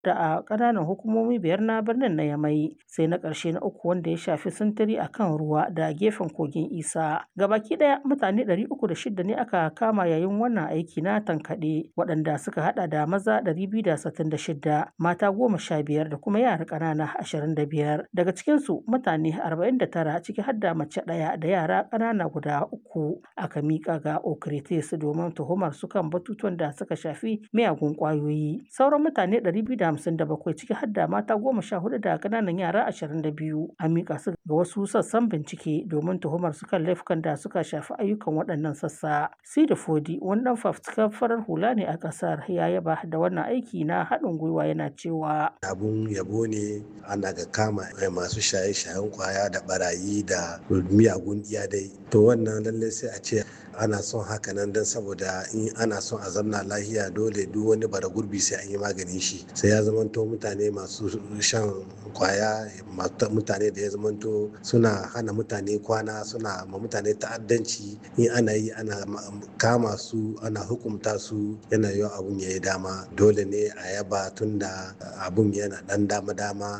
da a ƙananan hukumomi biyar na birnin na Yamai sai na ƙarshe na uku wanda ya shafi sintiri a kan ruwa da gefen kogin Isa. Gabaki ɗaya mutane 306 ne aka kama yayin wannan aiki na tankaɗe waɗanda suka haɗa da maza 266, mata 15 da kuma yara ƙanana 25. Daga cikinsu mutane 49 ciki har da mace ɗaya da yara ƙanana guda uku aka miƙa ga Okritis domin tuhumar su kan batutuwan da suka shafi miyagun ƙwayoyi. Sauran mutane 257 ciki har da mata 14 da ƙananan yara 22 an miƙa su ga wasu sassan bincike domin tuhumar su kan laifukan da suka shafi ayyukan waɗannan sassa. Sidi Fodi wani ɗan fafutukar farar hula ne a ƙasar ya yaba da wannan aiki na haɗin gwiwa yana cewa. Abun yabo ne ana ga kama masu shaye-shayen kwaya da barayi da miyagun iyadai. To wannan lallai sai a ce ana son haka nan don saboda in ana son a zamna lahiya dole duk wani bara gurbi sai an yi maganin shi sai ya zamanto mutane masu shan kwaya mutane da ya zamanto suna hana mutane kwana suna ma mutane ta'addanci in ana yi ana kama su ana hukumta su yana yiwa abun ya yi dama dole ne a yaba tunda abun yana dan dama dama